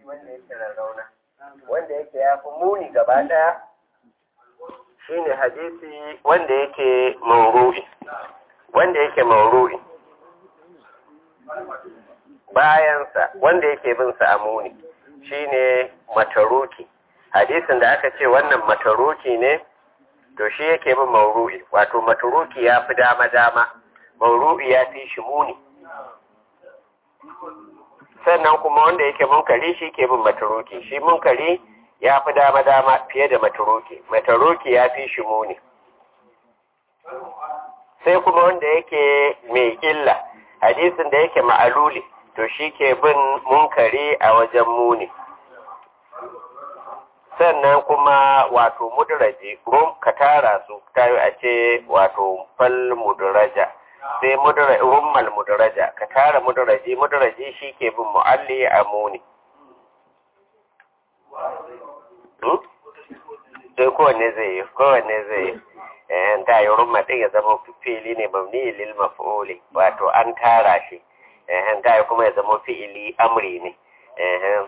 wanda yake rarrauna wanda yake ya fi muni gaba ɗaya shine hadisi wanda yake mauru'i wanda yake mauru'i bayansa wanda yake bin sa a muni shine mataruki hadisin da aka ce wannan mataruki ne to shi yake bin mauru'i wato mataruki ya fi dama-dama mauru'i ya fi shi muni sannan kuma wanda yake munkari shi ke bin mataruki shi munkari ya fi dama-dama fiye da mataruki mataruki ya fi shi muni sai kuma wanda yake mai illa hadisin da yake ma'aluli to shi ke bin munkari a wajen muni sannan kuma wato mudraji rum ka tara su tayo a ce wato fal mudraja sai rummal mudraja ka tara mudraji mudraji shi ke bin mu'alli a muni sai kowanne zai yi kowanne zai yi eh ta yi rumma din ya zama fili ne mabni lil maf'uli wato an tara shi eh ta yi kuma ya zama fi'ili amri ne eh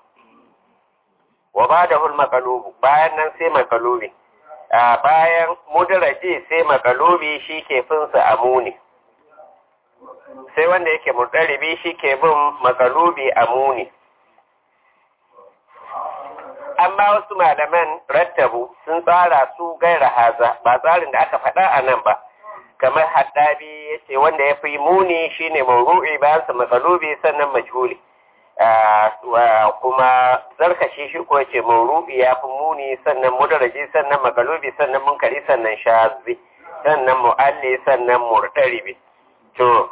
wa ba'dahu al maqlubu bayan nan sai maqlubi a bayan mudraji sai maqlubi shi ke finsa amuni sai wanda yake murdaribi shi ke bin maqlubi amuni amma wasu malaman rattabu sun tsara su gaira haza ba tsarin da aka faɗa a nan ba kamar haddabi ya ce wanda ya fi muni shine mauru'i bayan sa matsalubi sannan majhuli kuma zarkashi shi ko ce mauru'i ya fi muni sannan mudaraji sannan magalubi sannan munkari sannan shazi sannan mu'alli sannan murtaribi to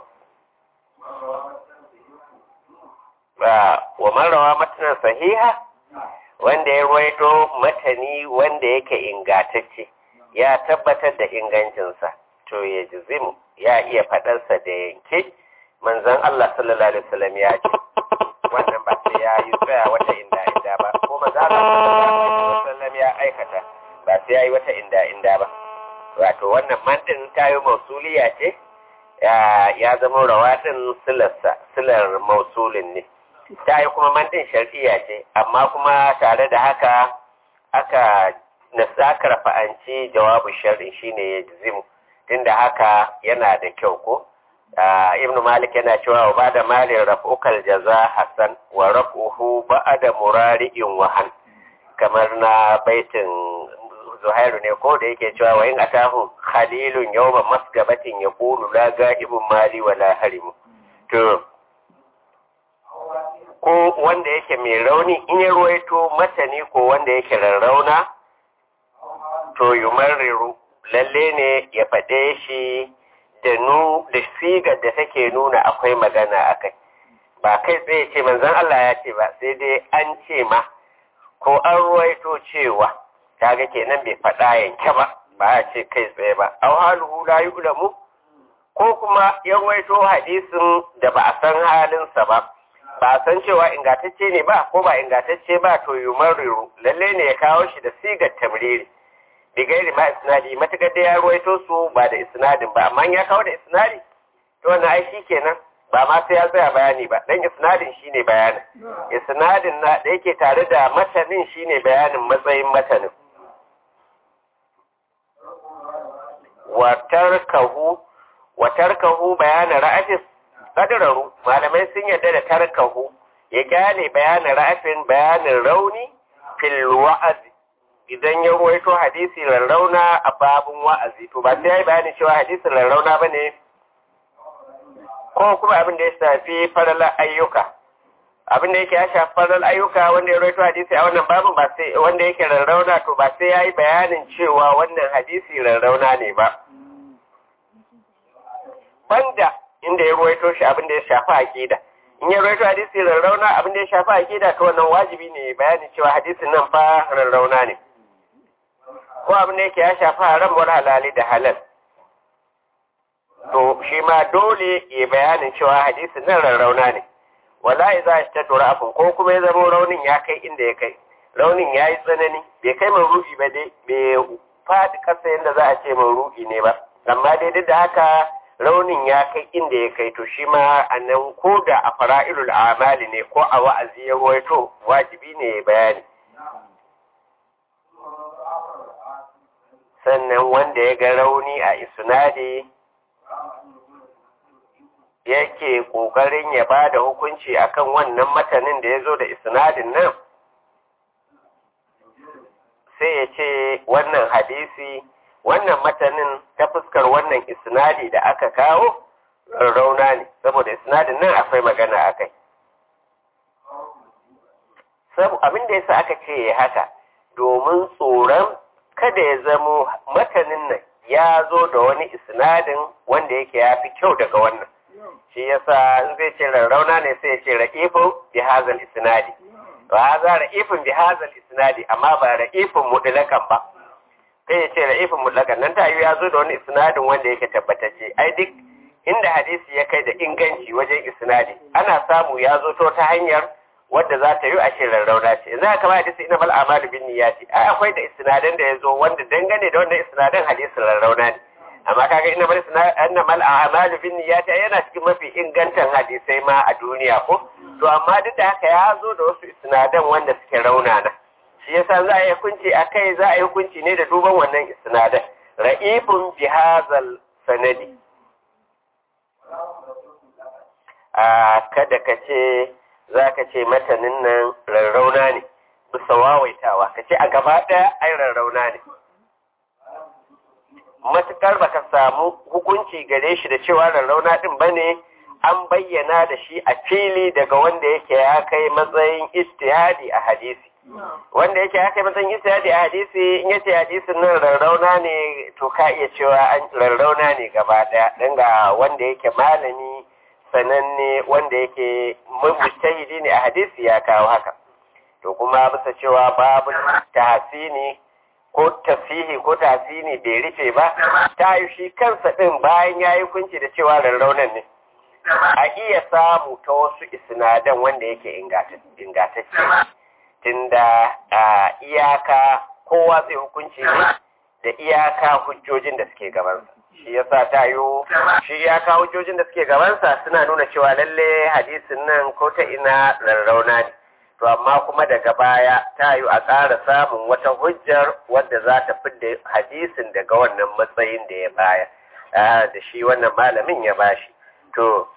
wa marawa matanan sahiha wanda ya ruwaito matani wanda yake ingatacce ya tabbatar da ingancinsa to ya jizimu ya iya faɗarsa da yanke manzon Allah sallallahu alaihi wasallam ya ce wannan ba sai ya yi tsaya wata inda inda ba ko manzon Allah sallallahu alaihi wasallam ya aikata ba sai ya yi wata inda inda ba wato wannan man din tayo mausuliya ce ya zama rawatin silarsa silar mausulin ne ta yi kuma mantin shar'iyya ce amma kuma tare da haka aka aka rafa'anci jawabu shar'i shine ya jizimu tunda haka yana da kyau ko ibnu malik yana cewa wa bada malin raf'ukal jaza hasan wa raf'uhu ba'da murari'in wahan kamar na baitin zuhairu ne ko da yake cewa wa in atahu khalilun yawma masgabatin yaqulu la ga'ibun mali wa la harimu to ko wanda yake mai rauni in ya ruwaito matani ko wanda yake rarrauna to yumarriru lalle ne ya faɗe shi da nu da sigar da take nuna akwai magana akai ba kai tsaye ce manzon Allah ya ce ba sai dai an ce ma ko an ruwaito cewa kaga kenan bai faɗa yanke ba ba a ce kai tsaye ba aw haluhu la yu'lamu ko kuma ya ruwaito hadisin da ba a san halinsa ba ba san cewa ingantacce ne ba ko ba ingantacce ba to yumarriru lalle ne ya kawo shi da sigar tamriri bigairi ma isnadi matakar da ya ruwaito su ba da isnadin ba amma ya kawo da isnadi to wannan ai shi kenan ba ma sai ya tsaya bayani ba dan isnadin shine bayanin isnadin na da yake tare da matanin shine bayanin matsayin matanin wa tarkahu wa tarkahu bayana ra'atis kadararu malamai sun yarda da tarkahu ya kyale bayanin ra'afin bayanin rauni fil wa'azi idan ya ruwaito hadisi rarrauna a babun wa'azi to ba sai ya yi bayanin cewa hadisin rarrauna ba ne ko kuma abin da ya shafi faralar ayyuka abin da yake ya shafi faralar ayyuka wanda ya ruwaito hadisi a wannan babun ba sai wanda yake rarrauna to ba sai ya yi bayanin cewa wannan hadisi rarrauna ne ba banda inda ya ruwaito shi abin da ya shafi aqida in ya ruwaito hadisi rarrauna abin da ya shafi aqida to wannan wajibi ne bayani cewa hadisin nan fa rarrauna ne ko abin da yake ya shafi haram wal halali da halal to shi ma dole ya bayanin cewa hadisin nan rarrauna ne wallahi za shi ta tura abin ko kuma ya zama raunin ya kai inda ya kai raunin ya yi tsanani bai kai ru'i ba dai bai faɗi ƙasa yadda za a ce ru'i ne ba amma dai duk da haka raunin ya kai inda ya kai to shi ma a nan ko da a fara'ilul amali ne ko a wa'azi ya ruwaito wajibi ne ya bayani sannan wanda ya ga rauni a isnadi yake ƙoƙarin ya ba da hukunci akan wannan matanin da ya zo da isnadin nan sai ya ce wannan hadisi wannan matanin ta fuskar wannan isnadi da aka kawo rauna ne saboda isnadin nan akwai magana a kai abin da yasa aka ce haka domin tsoron kada ya zamo matanin nan ya zo da wani isnadin wanda yake ya fi kyau daga wannan shi yasa in zai ce rarrauna ne sai ya ce ra'ifin bi hazal isnadi wa haza ra'ifin bi hazal isnadi amma ba ra'ifin mutlakan ba sai ya ce ra'ifin mutlakan nan ta yi ya zo da wani isnadin wanda yake tabbatacce ai duk inda hadisi ya kai da inganci wajen isnadi ana samu ya zo to ta hanyar wadda za ta yi a ce rarrauna ce yanzu haka ba hadisi ina mal amalu bin niyyati ai akwai da isnadan da ya zo wanda dangane da wannan isnadan hadisin rarrauna ne amma kaga ina mal anna mal amalu bin niyyati yana cikin mafi ingantan hadisai ma a duniya ko to amma duk da haka ya zo da wasu isnadan wanda suke raunana shi yasa za a yi hukunci a kai za a yi hukunci ne da duban wannan isnadan ra'ifun bihazal sanadi a kada ka ce za ka ce matanin nan rarrauna ne bisa wawaitawa ka ce a gaba ɗaya ai rarrauna ne matuƙar ba ka samu hukunci gare shi da cewa rarrauna ɗin ba ne an bayyana da shi a fili daga wanda yake ya kai matsayin istihadi a hadisi wanda yake ya kai matsayin istihadi a hadisi in yace hadisin nan rarrauna ne to ka iya cewa an rarrauna ne gaba ɗaya dan ga wanda yake malami sananne wanda yake mujtahidi ne a hadisi ya kawo haka to kuma bisa cewa babu tahsini ko tasihi ko tasini bai rufe ba ta yi shi kansa ɗin bayan ya yi kunci da cewa rarraunan ne a iya samu ta wasu isinadan wanda yake ingantacce tunda a iyaka kowa zai hukunci ne da iyaka hujjojin da suke gabansa shi yasa ta yi shi iyaka hujjojin da suke gabansa suna nuna cewa lalle hadisin nan ko ta ina rarrauna ne to amma kuma daga baya ta yi a ƙara samun wata hujjar wadda za ta fidda hadisin daga wannan matsayin da ya baya da shi wannan malamin ya bashi to